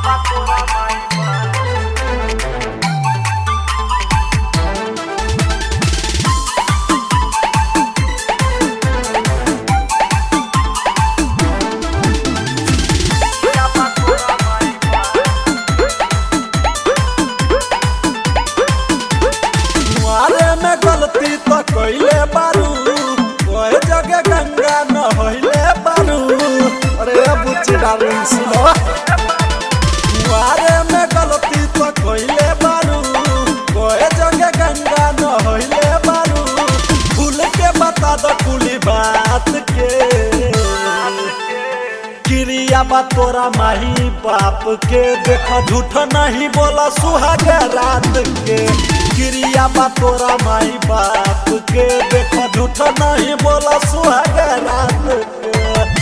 तुम्हारे में गलती तो कैले बारू कोई जगह गंगा नहैले बारू अरे बुच्ची डार्लिंग सुनो तुम्हारे में गलती तो कैले बारू कोई जगह गंगा नहैले बारू भूल के बता दो कुली बात के क्रिया बा तोरा माही बाप के देखो झूठ नहीं बोला सुहाग रात के क्रिया बा तोरा माही बाप के देखो झूठ नहीं बोला सुहाग रात के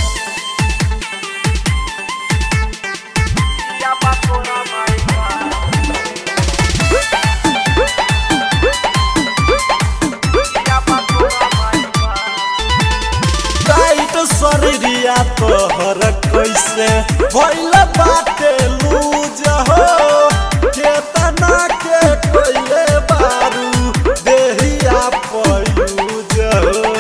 टाइट शरीरिया तोहर कैसे भइल बाटे लूज हो केतना के कइले बारू देहिया पयूज हो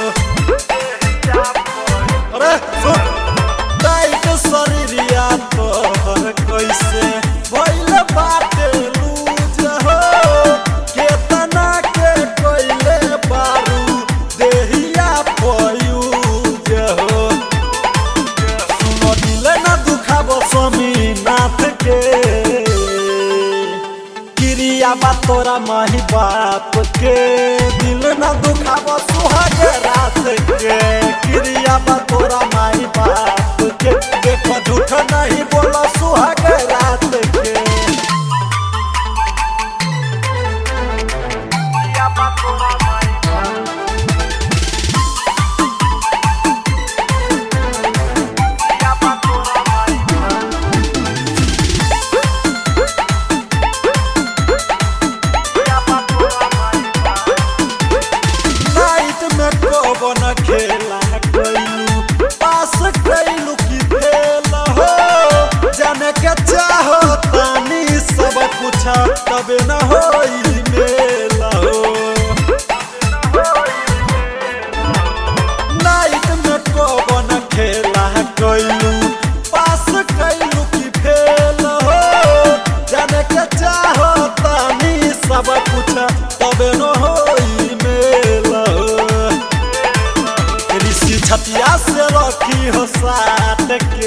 अरे सुन टाइट शरीरिया तोहर कैसे भइल बाटे लूज हो केतना के कइले बारू देहिया पयूज हो सुनो दिल ना दुखाबो स्वामीनाथ के क्रिया बा तोरा माही बाप के दिल ना दुखाबो सुहाग रात के क्रिया बा तोरा माही बाप के देखो झूठ नहीं बोलो सुहाग रात के नाइट में कौन खेला कैलू पास कैलू की फेल हो जाने के चाहो तानी सब कुछ तबे न हो मेल हो नाइट में कौन खेला कैलू पास कैलू की फेल हो जाने के चाहो तानी सब कुछ तबे न हो मेल हो ऋषि छतिया से रखी हो साथ के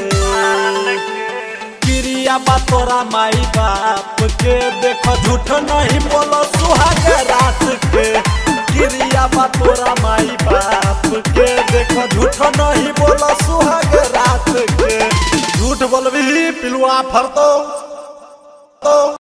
क्रिया बा तोरा माई बाप के देखो झूठ नहीं बोलो सुहाग रात के क्रिया बा तोरा माई बाप के देखो झूठ नहीं बोलो सुहाग रात के झूठ बोलबी पिलुआ फरतो तो